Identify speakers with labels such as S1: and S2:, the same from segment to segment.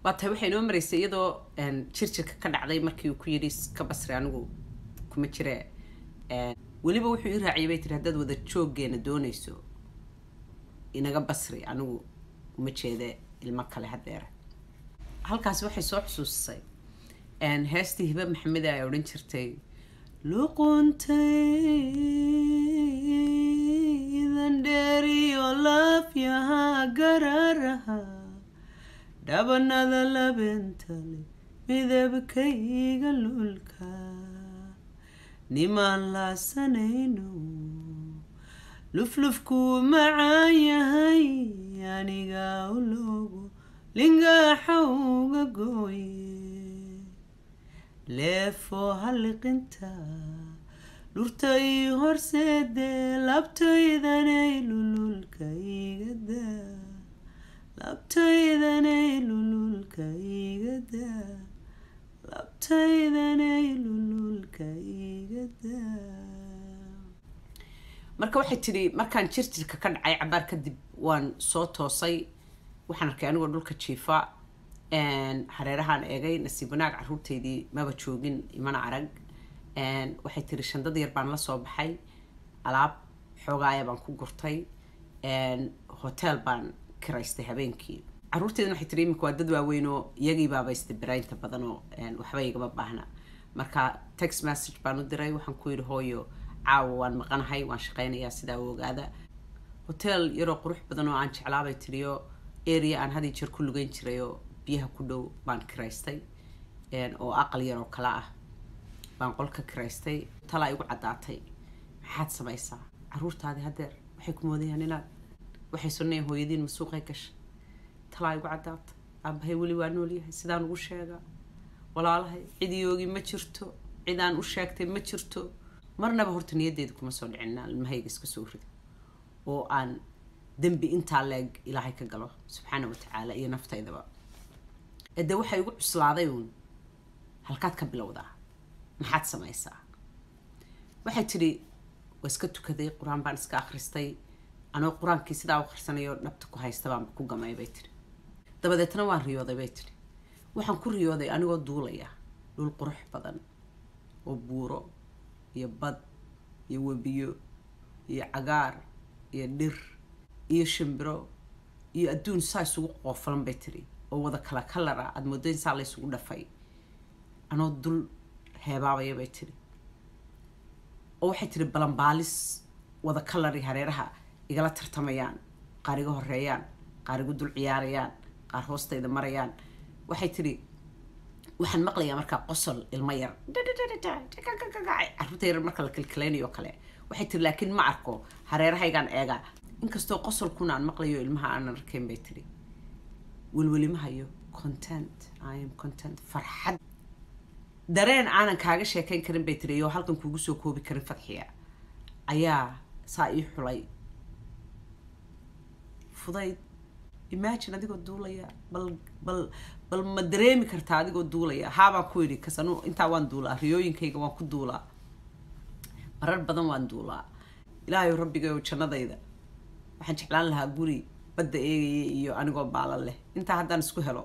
S1: waa tahay waxay inoo maraysay iyadoo jirjirka ka dhacday markii uu ku yidhi ka basri anigu kuma jire weliba wuxuu ii raaciyay bay tiri haddaad wada jooggeena doonayso inaga basri anigu uma jeede ilmo kale hadeera halkaasi waxay soo xusuusisay heestii hibe maxameda ay odhan jirtay luquntaydan dheeriyo laafyaha gararaha dhabanada labentale midabkayga lulka nimaan laasanayno luflufkuu macaan yahay aniga uloogo lingaaxa uga gooye leefoo halliqinta dhurta ii horseedee labtaydanay lululka igada labtaydanay lululka igada labtaydanay lululka igada marka waxay tidhi markaan jirjirka ka dhacay cabaar kadib waan soo toosay waxaan arkay anigoo dhulka jiifa hareerahaan eegay nasiib wanaag caruurteydii maba joogin imana arag waxay tiri shandad yar baan la soo baxay alaab xoogaaya baan ku gurtay hotel baan kiraystay habeenkii caruurteedina waxay tiri iminka waa dad waaweyn oo iyagii baaba isdibiraynta badan oo waxba igama baahna marka text message baan u diray waxaan ku yidhi hooyo caawa waan maqanahay waan shaqaynayaa sidaa u ogaada hotel yaroo qurux badan oo aan jeclaabay tiriyo area aan had iyo jeer ku lugeyn jirayoo biyaha ku dhow baan kiraystay oo aqal yar oo kale ah baan qolka kiraystay talaa igu caddaatay maxaad samaysaa caruurtaadi hadeer waxay ku moodayaan inaad waxay sunnayan hooyadiin masuuqay gashay talaa igu caddaatay aabahay weli waa noolyahay sidaan ugu sheegaa walaalahay cidiyoogi ma jirto cidaan u sheegtay ma jirto marnaba horta niyaddeeda kuma soo dhicin ilmahayga iska soo rido oo aan dembi intaa leeg ilaahay ka galo subxaana watacaala iyo naftaydaba ede waxay igu cuslaaday uun halkaad ka bilowdaa maxaad samaysaa waxay tidhi waa iska tukaday qur-aan baan iska akhristay anoo qur-aankii sidaa u akhrisanayo dhabta ku haysta baan ku gamay bay tidhi dabadeetna waan riyooday bay tidhi waxaan ku riyooday anigoo duulaya dhul qurux badan oo buuro iyo bad iyo webiyo iyo cagaar iyo dhir iyo shimbiro iyo adduun saa isugu qoofalan bay tiri oo wada kala kalara aada moodo in saa la ysugu dhafay anoo dul heebaabaya bay tiri oo waxay tiri balanbaalis wada kalari hareeraha igala tartamayaan qaar iga horeeyaan qaar igu dul ciyaarayaan qaar hoostayda marayaan waxay tiri waxaan maqlayaa markaa qosol ilmo yar caruurta yar marka la kalkalaynayo kale waxay tiri laakiin ma arko hareerahaygaan eegaa inkastoo qosolkuna aan maqlayo ilmaha aanan arkayn bay tiri welweli hayo content i am content farxad dareen aanan kaaga sheekayn karin bay tiri iyo halkan kuugu soo koobi karin fadxiya ayaa saa ii xulay fudayd imagine adigoo duulaya bal bal bal ma dareemi kartaa adigoo duulaya haabaan ku yidhi kas anu intaa waan duulaa riyooyinkayga waan ku duulaa marar badan waan duulaa ilaahayo rabbigayo jannadayda waxaan jeclaan lahaa guri badda eegaya iyo anigoo baalan leh intaa haddaan isku helo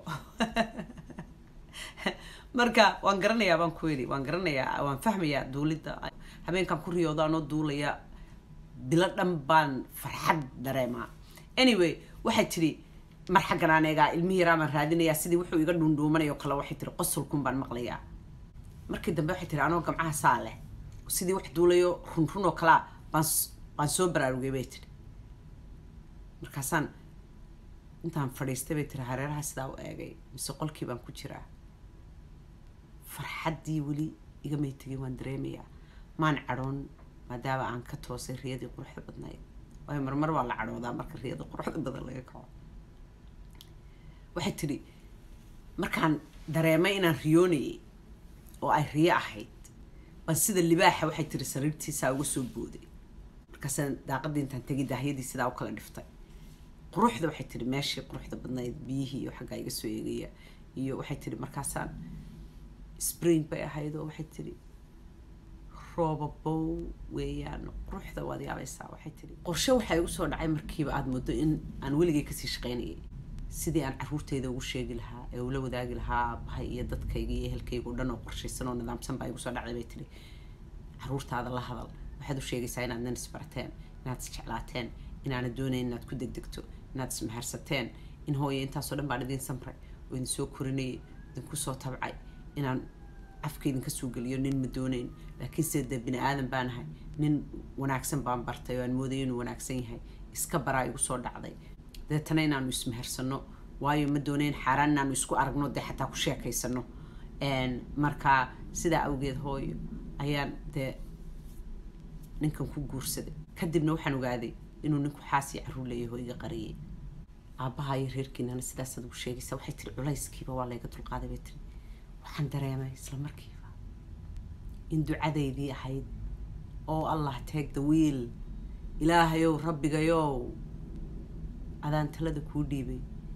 S1: marka waan garanayaa baan ku yidhi waan garanayaa waan fahmayaa duulidda habeenkaan ku riyooda anoo duulaya bilo dhan baan farxad dareemaa anyway waxay tidhi mar xaggan aan eegaa ilmihii yaraa baan raadinayaa sidii wuxuu iga dhuundhuumanayo kale waxay tihi qosolkun baan maqlayaa markii dambe waxay tihi anoo gamcaha saa leh sidii wax duulayo run run oo kalea baan baan soo baraarugay bay tihi markaasaan intaan fadhiistay bay tiri hareeraha sidaa u eegay mise qolkii baan ku jiraa farxaddii weli igamay tegin waan dareemayaa maan cadhoon maadaama aan ka toosay riyadii quruxda badnayd waayo marmar waa la cadhoodaa marka riyada quruxda badan laga kaco waxay tidhi markaan dareemay inaan riyoonayay oo ay riyo ahayd baan sida libaaxa waxay tiri sariirtiisaa uga soo booday markaasaan daaqadii intaan tegay daahyadii sidaa u kala dhiftay quruxda waxay tihi meeshii quruxda badnayd biyihii iyo xaggaa iga soo eegaya iyo waxay tihi markaasaan spring bay ahayd oo waxay tihi roobabow weeyaan quruxda waad yaabaysaa waxay tihi qorshe waxaa igu soo dhacay markiiba aada muddo in aan weligay kasii shaqaynayay sidii aan caruurteyda ugu sheegi lahaa ee ula wadaagi lahaa aabahay iyo dadkayga iyo ehelkayga o dhan oo qorshaysan oo nidaamsan baa igu soo dhacday bay tiri caruurtaada la hadal waxaad u sheegaysaa inaad nan isbarateen inaad isjeclaateen inaanad doonayn inaad ku degdegto inaad ismaharsateen in hooye intaasoo dhan baan idiin samray oo idin soo korinayay idinku soo tabcay inaan afka idinka soo geliyo nin ma doonayn laakiin sida dee bini aadan baan ahay nin wanaagsan baan bartay oo aan moodaya inuu wanaagsan yahay iska baraa igu soo dhacday deetana inaanu ismehersano waayo ma doonayn xaaraan inaanu isku aragno dee xataa ku sheekaysano marka sidaa awgeed hooyo ayaan dee ninkan ku guursaday kadibna waxaan ogaaday inuu ninku xaas iyo carruur leeyahay oo iga qariyay aabbaha iyo reerkiinana sidaasaad ugu sheegaysaa waxay tiri culayskiiba waa layga dulqaaday bay tiri waxaan dareemay isla markiiba in ducadaydii ahayd oo allah take the wheel ilaahayow rabbigayow adaan talada kuu dhiibay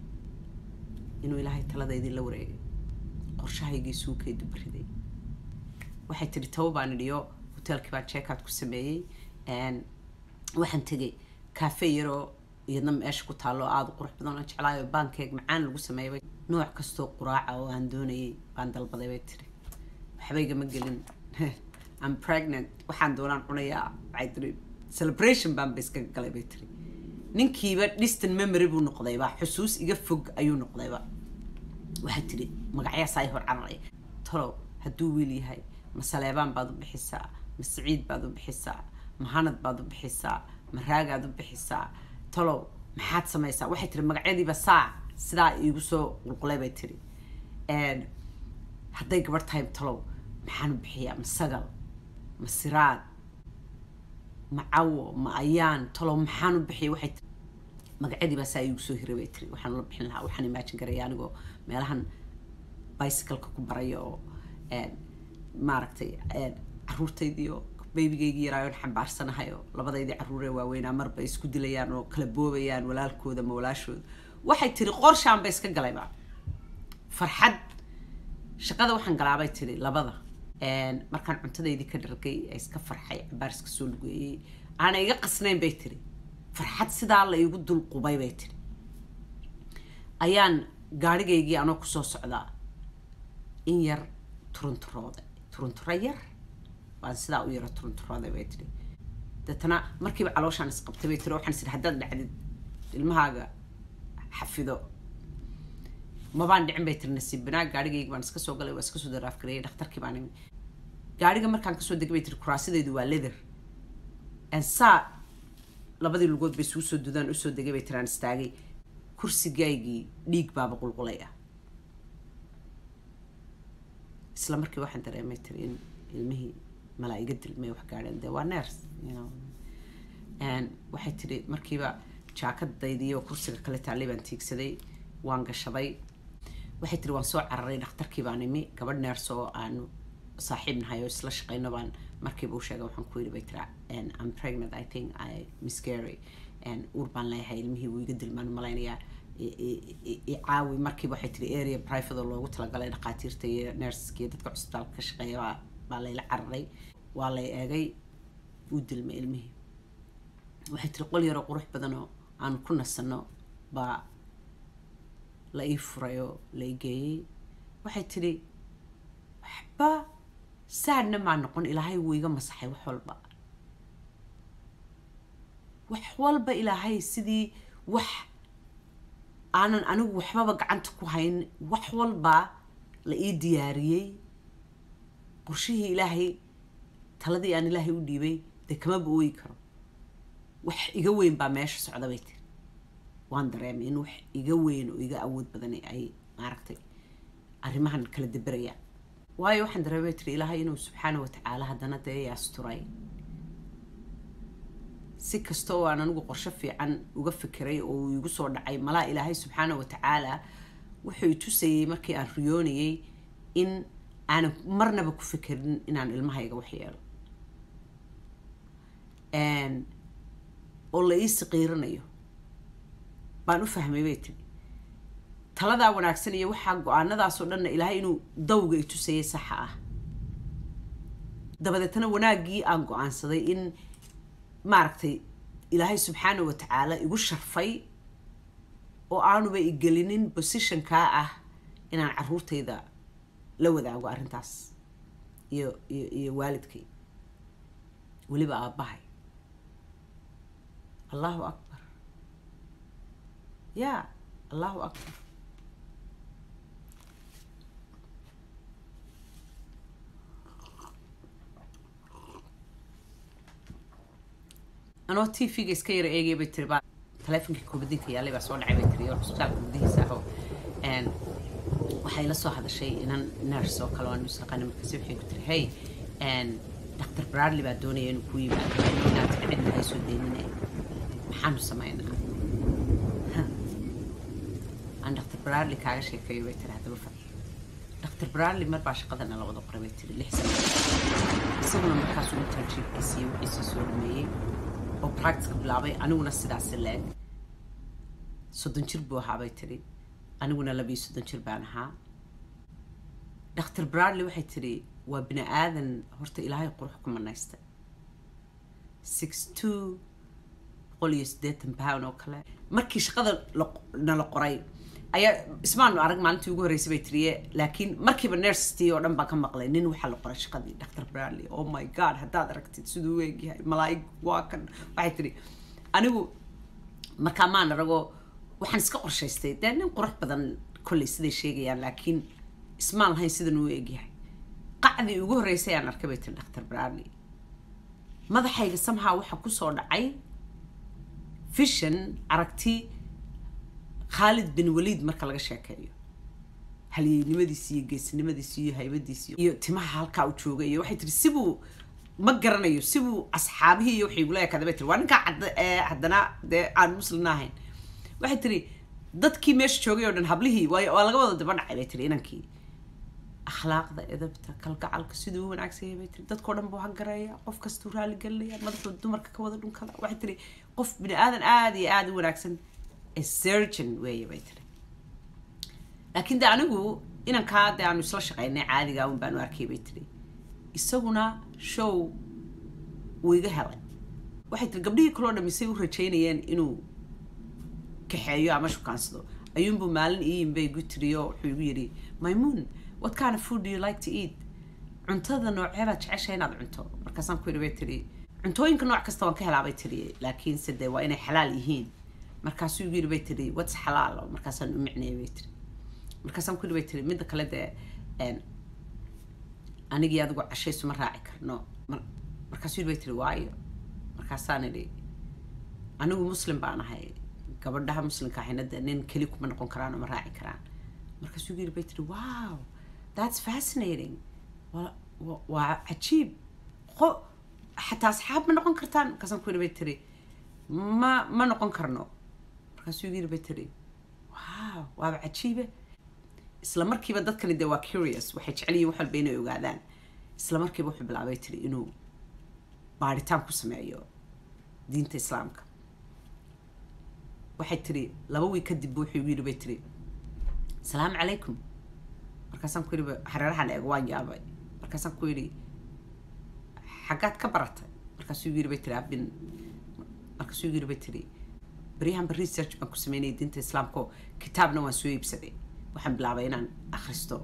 S1: inuu ilaahay taladaydii la wareegay qorshahaygii suukay dubariday waxay tidhi taba baan idhiyo hoteelkii baan checkout ku sameeyey waxaan tegay cafe yaroo iyadna meesha ku taallo aada u qurux badan oo jeclaayo baankeeg macaan lagu sameeyay nooc kastoo quraaca oo aan doonayay baan dalbaday bay tiri waxbaygama gelin am pregnant waxaan doonaan cunayaa waxay tiri celebration baan ba iska galay bay tiri ninkiiba distant memory buu noqdayba xusuus iga fog ayuu noqdayba waxay tiri magacyaas ay hor cararaya talow hadduu wiil yahay ma saleebaan baad u bixisaa ma siciid baad u bixisaa ma hanad baad u bixisaa ma raagaad u bixisaa talow maxaad samaysaa waxay tiri magacyadiiba saac sidaa iigu soo qulqulay bay tiri hadday gabarh tahay talow maxaan u bixiyaa ma sagal ma siraad ma cawo ma ayaan talow maxaan u bixiyay waxay tiri magacyadiibaa saa iigu soo hiray bay tiri waxaan ula bixin lahaa waxaan imaajin garaya anigoo meelahan bicycleka ku baraya oo maaragtay caruurtaydiio baybigaygii yaraayoon xambaarsanahay oo labadaydii carruuree waaweynaa marba isku dilayaan oo kala boobayaan walaalkooda ma walaashooda waxay tiri qorshaan ba iska galayba farxad shaqada waxaan galaabay tiri labada markaan cuntadaydii ka dhargay ee iska farxay cabaar iska soo lugeeyey aana iga qasnayn bay tiri farxad sidaa la iigu dulqubay bay tiri ayaan gaadhigaygii anoo kusoo socdaa in yar turunturooda turunturo yar waan sidaa u yaro turunturooday bay tiri deetana markiiba calooshaan isqabtay bay tiri waxaan is haddaad dhacdid ilmahaaga xafido mabaan dhicin bay tiri nasiib banaag gaadhigayga baan iska soo galay waa iska soo daraafgareeyay dhakhtarkii baan imi gaadhiga markaan kasoo degay bay tiri kuraasadaydu waa leather saa labadii lugood bay isugu soo dudaan usoo degay bay tiraan istaagay kursigaygii dhiig baaba qulqulay ah isla markii waxaan dareemay tiri in ilmihii malaa iga dilmay wax gaadheen dee waa ners waxay tiri markiiba jaakadaydii oo kursiga kale taallay baan tiigsaday waan gashaday waxay tiri waan soo cararay dhakhtarkii baan imi gabadh neers oo aanu saaxiib nahay oo isla shaqayno baan markiiba u sheegay waxaan ku yidhi bay tira am pregnant i think i miscary uur baan leeyahay ilmihii wuu iga dilmaan malaynayaa caawi markiiba waxay tiri area private oo loogu talagalay dhakhaatiirta iyo nerska iyo dadka cusbitaalka ka shaqeeya baa baa layla cararay waa lay eegay wuu dilmay ilmihii waxay tiri qol yaroo qurux badan oo aan ku nasano baa la ii furay oo la ii geeyey waxay tidhi waxba saadna maa noqon ilaahay wuu iga masaxay wax walba wax walba ilaahay sidii wax aanan anigu waxbaba gacanta ku hayn wax walba la ii diyaariyey qorshihii ilaahay taladii aan ilaahay u dhiibay dee kamaba ooyi karo wax iga weyn baa meesha socda bay tiri waan dareemay in wax iga weyn oo iga awood badan ay maaragtay arrimahan kala deberayaan waayo waxaan dareemay tiri ilaahay inuu subxaana watacaala haddana dee i asturay si kasta oo aan anigu qorsho fiican uga fikiray oo uu igu soo dhacay malaa ilaahay subxaana watacaala wuxuu i tusayey markii aan riyoonayay in aanan marnaba ku fikirin inaan ilmahayga wax yeelo oo la ii siqiiranayo baan u fahmay bay tiri taladaa wanaagsan iyo waxaa go-aanadaasoo dhanna ilaahay inuu dawga i tusayay saxa ah dabadeetna wanaaggii aan go-aansaday in maaragtay ilaahay subxaana watacaala igu sharfay oo aanuba igelinin positionkaa ah inaan caruurtayda la wadaago arrintaas iyo iyo iyo waalidkay weliba aabbahay allahu akbar ya allahu akbar anoo t v-ga iska yara eegaya bay tiri baa taleefonkii kubadinka yaalay baa soo dhacay bay tiri oo cusbitaalka gudihiisa ahoo waxay la soo hadashay inan nurse oo kale waan isaqaana markaasi waxay ku tiri hey dr bradley baa doonaya inuu ku yimaado inaad cidna hay soo deynine maxaanu samaynaa aan dr bradley kaaga sheekeeyo bay tiri haddaba fad dr bradley mar baa shaqadana la wada qoray bay tiri lix sano isaguna markaasuu internshipkiisii wixiisii soo dhameeyey oo practicka bilaabay aniguna sidaasi leeg soddon jir buu ahaa bay tiri aniguna labiyo soddon jir baan ahaa dr bradley waxay tiri waa bini aadan horta ilaahay qurux ku manaysta six two boqol iyo siddeetan pound oo kale markii shaqada nala qoray ayaa ismaanu arag maalintii ugu horreysay bay tiriye laakiin markiiba nurstii oo dhan baan ka maqlay nin waxaa la qoray shaqadii dr bradley oh my god haddaad aragtid siduu u eegyahay malaa'ig waa kan waxay tiri anigu markaa maan aragoo waxaan iska qorshaystay dee nin qurux badan kolley siday sheegayaan laakiin ismaan lahayn sidan uu eegyahay qacdii ugu horreysay aan arkay bay tiri dr bradley madaxayga samhaa waxaa kusoo dhacay vision aragti khaalid bin waliid marka laga sheekeeyo halyeynimadiisi iyo geesinimadiisi iyo haybadiisi iyo timaha halkaa u joogay iyo waxay tiri sibuu ma garanayo sibuu asxaabihii iyo waxay igula ekaaday bay tiri waa ninkaa haddana dee aan muslina ahayn waxay tiri dadkii meesha joogay oo dhan hablihii waa waa laga wada daba dhacay bay tiri inankii akhlaaqda edabta kalgacalka siduu u wanaagsan yahay bay tiri dadkao dhan buu hagareeya qof kastuu raali gelinaya madaxuu dumarka ka wada dhunkada waxay tiri qof bini aadan aada iyo aada u wanaagsan surgeon weeye bay tiri laakiin de anigu inankaa dee aanu isla shaqaynay caadiga un baanu arkay bay tiri isaguna show wuu iga helay waxay tiri gabdhihii kaloo dhamisay u rajaynayeen inuu kaxeeyo ama shukaansado ayuunbuu maalin iiyinbay igu tiriyo wuxuu igu yidhi maymuun what kind of food do you like to eat cuntada nooceebaad jecesha inaad cunto markaasaan ku yidhi bay tiri cuntooyinka nooc kasta waan ka helaa bay tiri laakiinse dee waa inay xalaal yihiin markaasuu igu yidhi bay tiri what's xalaal markaasaan u micneeyay bay tiri markaasaan ku yidhi bay tiri midda kale dee anigii adigu cashaysu ma raaci karno markaasuu yidhi bay tiri waayo markaasaan idhi anigu muslim baan ahay gabadhaha muslimka ahayna dee nin keli kuma noqon karaan oo ma raaci karaan markaasuu igu yidhi bay tiri wow that's fascinating waa cajiib qo xataa asxaab ma noqon kartaan markaasaan ku yidhi bay tiri ma ma noqon karno markaasuu igu yidhi bay tiri wow waaba cajiibe isla markiiba dadkani dee waa curious waxay jecel yihin wax walba inay ogaadaan isla markiiba wuxuu bilaabay tiri inuu baaritaan ku sameeyo diinta islaamka waxay tiri laba wiig kadib wuxuu igu yidhi bay tiri asalaamu calaykum markaasaan ku yidhi hareerahan eego waan yaabay markaasaan ku yidhi xaggaad ka baratay markaasuu igu yidhi bay tiri abin markaasuu igu yidhi bay tiri baryahanba research baan ku sameynayay diinta islaamka oo kitaabna waan soo iibsaday waxaan bilaabay inaan akhristo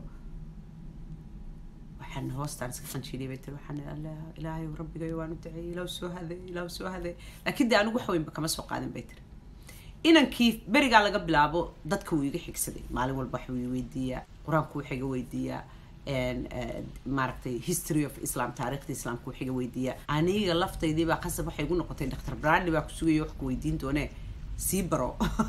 S1: waxaan hoostaan iska qanjiiliyay bay tiri waxaan allah ilaahay rabbigayo waan u duceeyay ilaahu soo haday ilaahu soo haday laakiin dee anigu wax weynba kama soo qaadin bay tiri inankii berigaa laga bilaabo dadka wuu iga xigsaday maalin walba wax wuu weydiiyaa qur-aanku wuxuu iga weydiiyaa maaragtay history of islam taariikhda islaamka wuxuu iga weydiiyaa aniga laftaydii baa qasab waxay igu noqotay dr bradley baa ku sugayo wax ku weydiin doonee sii baro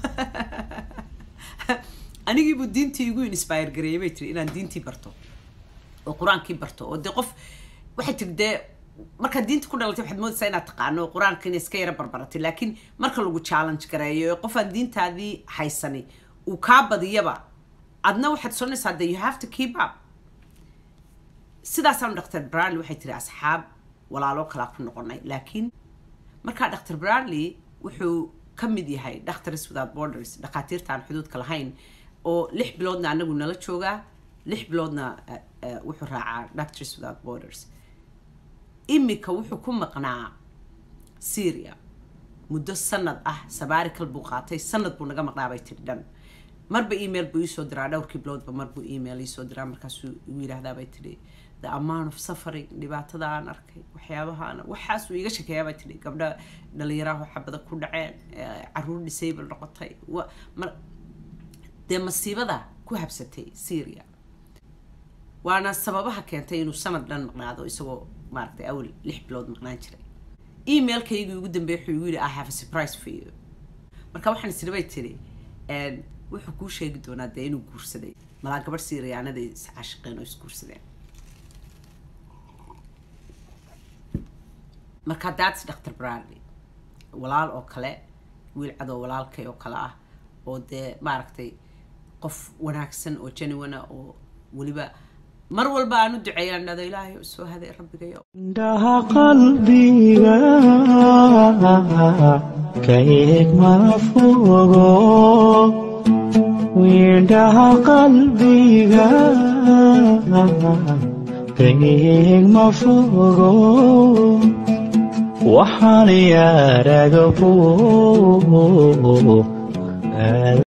S1: anigiibuu diintii igu inspire gareeyay bay tiri inaan diintii barto oo qur-aankii barto oo dee qof waxay tiri dee markaad diinta ku dhalatay waxaad moodaysaa inaad taqaano qur-aanka inay iska yara barbaratay laakiin marka lagu challenge gareeyo qof aan diintaadii haysani uu kaa badiyaba adna waxaad soconaysaa de you have to keep up sidaasaan dr bradley waxay tiri asxaab walaalo kalaa ku noqonay laakiin markaa dr bradley wuxuu ka mid yahay doctors without borders dhakhaatiirta aan xuduudka lahayn oo lix biloodna anagu nala joogaa lix biloodna wuxuu raacaa doctors without borders imika wuxuu ku maqnaa syria muddo sanad ah sabaarikal buu qaatay sanad buu naga maqnaa bay tiri dhan marba email buu iisoo diraa dhowrkii biloodba marbuu email iisoo diraa markaasuu igu yidhaahdaa bay tidhi the amount of suffering dhibaatada aan arkay waxyaabaha aan waxaasuu iga shekeeyaa bay tidhi gabdha dhalinyaraha xabada ku dhaceen caruur disable noqotay mar dee masiibada ku habsatay syria waana sababaha keentay inuu sanad dhan maqnaado isagoo maaragtay awal lix bilood maqnaan jiray emailkaygii ugu dambeeyay wuxuu igu yidhi i have a surprise for you marka waxaan isiri bay tiri wuxuu kuu sheegi doonaa dee inuu guursaday malaa gabadh syriyaanaday iscaashiqeen oo isguursadeen marka daadis dr bradley walaal oo kale wiil cadoo walaalkay oo kale ah oo dee maaragtay qof wanaagsan oo genuina oo weliba mar walba aan u duceeyaan dhado ilaahay u soo haday rabbigayo
S2: indhaha qalbiga ka eeg ma fogo indhaha qalbiga ka eeg ma fogo waxaan yaaraga